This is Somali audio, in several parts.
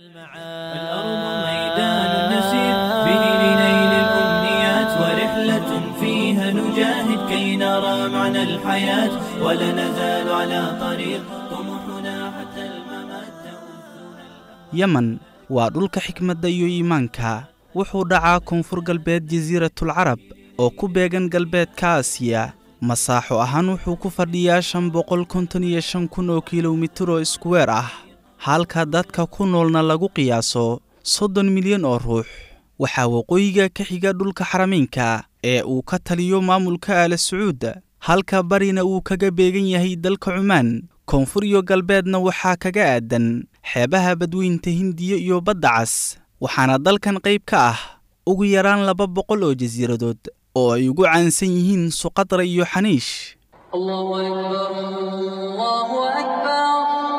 الأرض ميدان نسير به لنيل الأمنيات ورحلة فيها نجاهد كي نرى معنى الحياة ولا نزال على طريق طموحنا حتى الممات yemen waa dhulka xikmadda iyo iimaanka wuxuu dhacaa koonfur galbeed jasiiratul carab oo ku beegan galbeedka aasiya masaaxo ahaan wuxuu ku fadhiyaa shan boqol konton iyo shan kun oo kilomitir oo iskuweer ah halka dadka ku noolna lagu qiyaaso soddon milyan oo ruux waxaa waqooyiga ka xiga dhulka xarameynka ee uu ka taliyo maamulka aala sacuud halka barina uu kaga beegan yahay dalka cumaan koonfur iyo galbeedna waxaa kaga aadan xeebaha badweynta hindiya iyo badda cas waxaana dalkan qayb ka ah ugu yaraan laba boqol oo jasiiradood oo ay ugu caansan yihiin suqadra iyo xaniish الله أكبر الله أكبر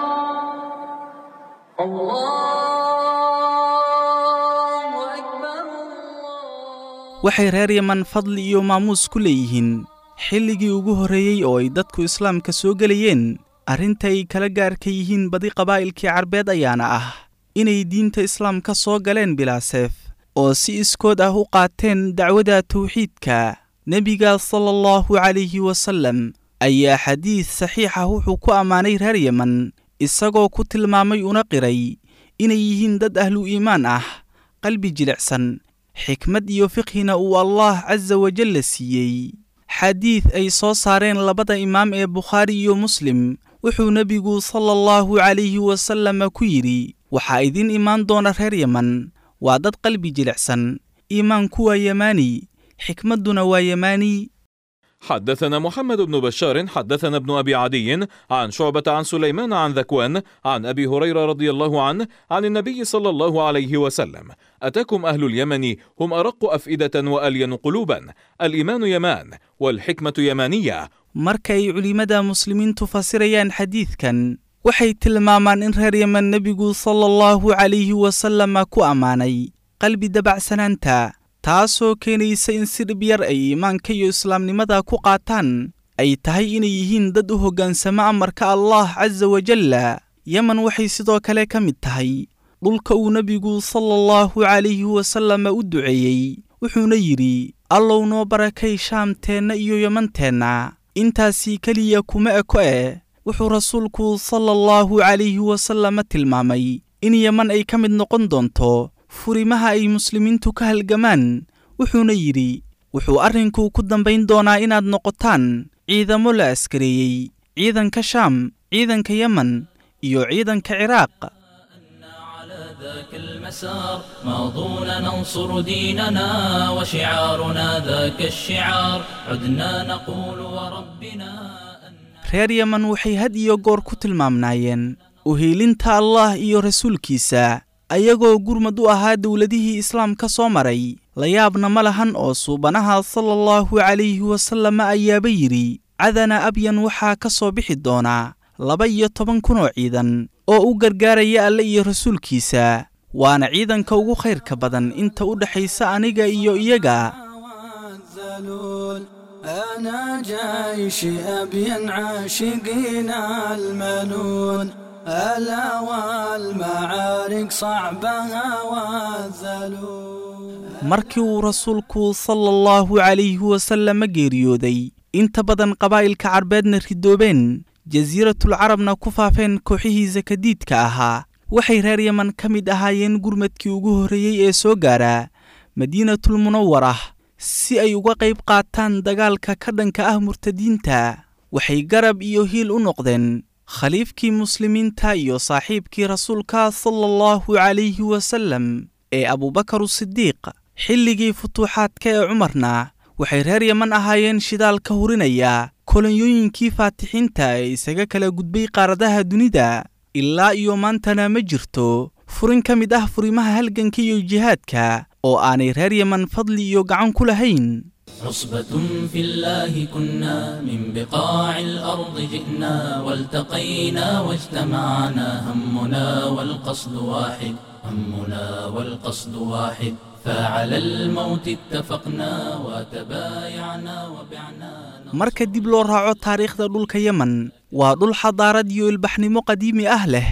الله أكبر waxay reer yeman fadli iyo maamuus ku leeyihiin xilligii ugu horreeyey oo ay dadku islaamka soo gelayeen arrinta ay kala gaarka yihiin badi qabaa'ilkii carbeed ayaana ah inay diinta islaamka soo galeen bilaaseef oo si iskood ah u qaateen dacwada tawxiidka nebiga sala allahu calayhi wasallam ayaa xadiid saxiix ah wuxuu ku ammaanay reer yeman isagoo ku tilmaamay una qiray inay yihiin dad ahlu iimaan ah qalbi jilicsan xikmad iyo fiqhina uu allah casa wajalla siiyey xadiid ay soo saareen labada imaam ee bukhaari iyo muslim wuxuu nebigu sala allahu calayhi wasalama ku yidhi waxaa idin imaan doona reer yeman waa dad qalbi jilicsan iimaanku waa yemaani xikmadduna waa yemaani حدثنا محمد بن بشار حدثنا ابن ابي عدي عن شعبه عن سليمان عن ذكوان عن ابي هريره رضي الله عنه عن النبي صلى الله عليه وسلم اتاكم اهل اليمن هم ارق افئده والين قلوبا الايمان يمان والحكمه يمانيه markay culimmada muslimiintu fasirayaan xadiidkan waxay tilmaamaan in reer yeman nebigu sala allahu calayhi wasalama ku ammaanay qalbi dabacsanaanta taasoo keenaysa in si dhib yar ay iimaanka iyo islaamnimada ku qaataan ay tahay inay yihiin dad u hoggaansamo amarka allah casa wajalla yeman waxay sidoo kale ka mid tahay dhulka uu nebigu sala allahu calayhi wasalama u duceeyey wuxuuna yidhi allow noo barakay shaamteenna iyo yemanteenna intaasii keliya kuma eko eh wuxuu rasuulku sala allahu calayhi wasalama tilmaamay in yeman ay ka mid noqon doonto furimaha ay muslimiintu ka halgamaan wuxuuna yidhi wuxuu arrinku ku dambayn doonaa inaad noqotaan ciidamo la askareeyey ciidanka shaam ciidanka yemen iyo ciidanka ciraaq على ذاك المسار ماضونا ننصر ديننا وشعارنا ذاك الشعار عدنا نقول وربنا reer yeman waxay had iyo goor ku tilmaamnaayeen uhiilinta allah iyo rasuulkiisa ayagoo gurmad u ahaa dowladihii islaamka soo maray la yaabna ma lahan oo suubanaha sala allahu calayhi wasalama ayaaba yidhi cadana abyan waxaa ka soo bixi doonaa laba iyo toban kun oo ciidan oo u gargaaraya alle iyo rasuulkiisa waana ciidanka ugu khayrka badan inta u dhexaysa aniga iyo iyaga والذلول أنا جيش أبين عاشقين المنون ألا والمعارك صعبها والذلول markii uu rasuulku sala allahu calayhi wasalama geeriyooday inta badan qabaa'ilka carbeedna ridoobeen jasiiratul carabna ku faafeen kooxihiisa kadiidka ahaa waxay reer yeman ka mid ahaayeen gurmadkii ugu horreeyey ee soo gaara madiinatul munawarah si ay uga qayb qaataan dagaalka ka dhanka ah murtadiinta waxay garab iyo hiil u noqdeen khaliifkii muslimiinta iyo saaxiibkii rasuulka sala allahu calayhi wasallam ee abubakar sidiiq xilligii futuuxaadka ee cumarna waxay reer yeman ahaayeen shidaal ka hurinaya kolonyooyinkii faatixiinta ee isaga kala gudbay qaaradaha dunida ilaa iyo maantana ma jirto furin ka mid ah furimaha halganka iyo jihaadka oo aanay reer yeman fadli iyo gacan ku lahayn عصبة في الله كنا من بقاع الأرض جئنا والتقينا واجتمعنا همنا والقصد واحد همنا والقصد واحد فعلى الموت اتفقنا وتبايعنا وبعنا marka dib loo raaco taariikhda dhulka yemen waa dhul xadaarad iyo ilbaxnimo qadiimi ah leh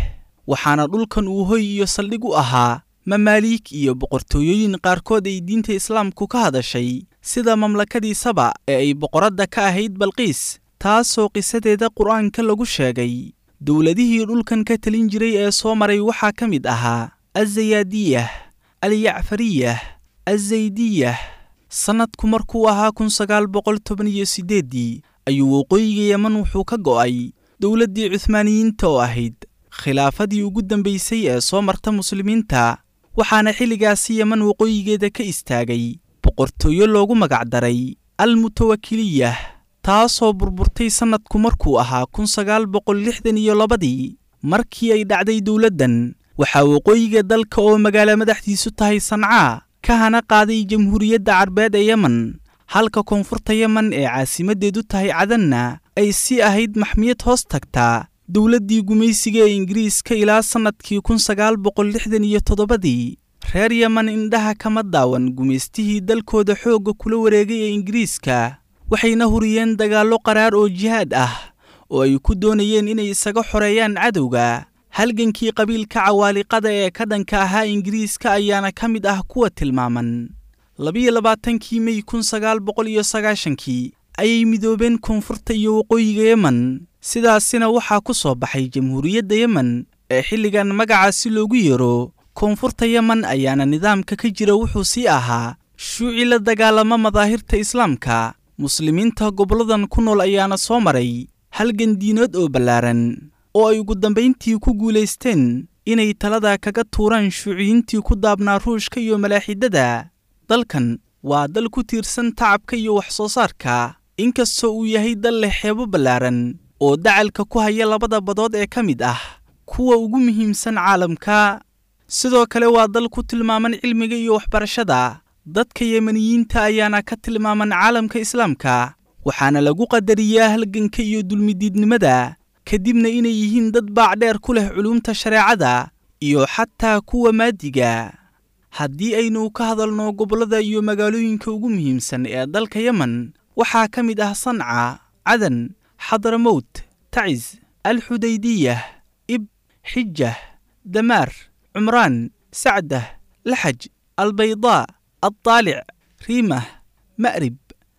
waxaana dhulkan uu hoy iyo saldhig u ahaa mamaaliik iyo boqortooyooyin qaarkood ay diinta islaamku ka hadashay sida mamlakadii saba ee ay boqoradda ka ahayd balqiis taasoo qisadeeda qur'aanka lagu sheegay dowladihii dhulkan ka talin jiray ee soo maray waxaa ka mid ahaa azayaadiyah alyacfariyah azaydiyah sannadku markuu ahaa kun sagaal boqol toban iyo siddeeddii ayuu waqooyiga yeman wuxuu ka go'ay dowladdii cuhmaaniyiinta oo ahayd khilaafadii ugu dambaysay ee soo marta muslimiinta waxaana xilligaasi yeman waqooyigeeda ka istaagay boqortooyo loogu magacdaray almutawakiliyah taasoo burburtay sannadku markuu ahaa kun sagaal boqol lixdan iyo labadii markii ay dhacday dowladdan waxaa waqooyiga dalka oo magaalo madaxdiisu tahay sancaa ka hana qaaday jamhuuriyadda carbeed ee yemen halka koonfurta yemen ee caasimaddeedu tahay cadanna ay sii ahayd maxmiyad hoos tagtaa dowladdii gumaysiga ee ingiriiska ilaa sannadkii kun sagaal boqol lixdan iyo toddobadii reer yemen indhaha kama daawan gumaystihii dalkooda xoogga kula wareegay ee ingiriiska waxayna huriyeen dagaallo qaraar oo jihaad ah oo ay ku doonayeen inay isaga xoreeyaan cadowga halgankii qabiilka cawaaliqada ee ka dhanka ahaa ingiriiska ayaana ka mid ah kuwa tilmaaman labiyo labaatankii mey kun sagaal boqol iyo sagaashankii ayay midoobeen koonfurta iyo waqooyiga yemen sidaasina waxaa ku soo baxay jamhuuriyadda yemen ee xilligan magacaasi loogu yeero koonfurta yemen ayaana nidaamka ka jira wuxuu sii ahaa shuuci la dagaalama madaahirta islaamka muslimiinta gobolladan ku nool ayaana soo maray halgan diinood oo ballaaran oo ay ugu dambayntii ku guulaysteen inay talada kaga tuuraan shuuciyiintii ku daabnaa ruushka iyo malaaxidada dalkan waa dal ku tiirsan tacabka iyo wax soo saarka inkastoo uu yahay dal leh xeebo ballaaran oo dacalka ku haya labada badood ee ka mid ah kuwa ugu muhiimsan caalamka sidoo kale waa dal ku tilmaaman cilmiga iyo waxbarashada dadka yemeniyiinta ayaana ka tilmaaman caalamka islaamka waxaana lagu qadariyaa halganka iyo dulmidiidnimada kadibna inay yihiin dad baacdheer ku leh culuumta shareecada iyo xataa kuwa maadiga haddii aynu ka hadalno gobollada iyo magaalooyinka ugu muhiimsan ee dalka yemen waxaa ka mid ah sanca cadan xadramowt tacis alxudaydiyah ib xijah damaar cumraan sacdah laxaj albaydaa aldaalic riimah ma'rib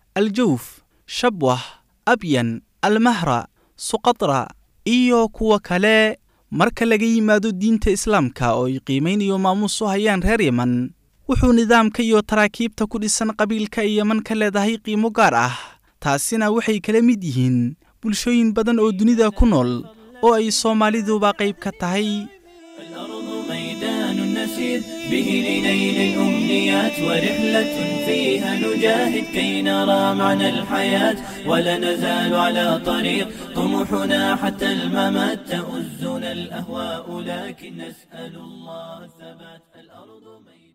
aljawf shabwah abyan almahra suqatra iyo kuwa kale marka laga yimaado diinta islaamka oo ay qiimaynayo maamuus u hayaan reer yemen wuxuu nidaamka iyo taraakiibta ku dhisan qabiilka ay yeman ka leedahay qiimo gaar ah taasina waxay kala mid yihiin bulshooyin badan oo dunida ku nool oo ay soomaaliduba qayb ka tahay الأرض ميدان نسير به لنيل الأمنيات ورحلة فيها نجاهد كي نرى معنى الحياة ولا نزال على طريق طموحنا حتى الممات تؤزنا الأهواء لكن نسأل الله الثبات الأرض ميدان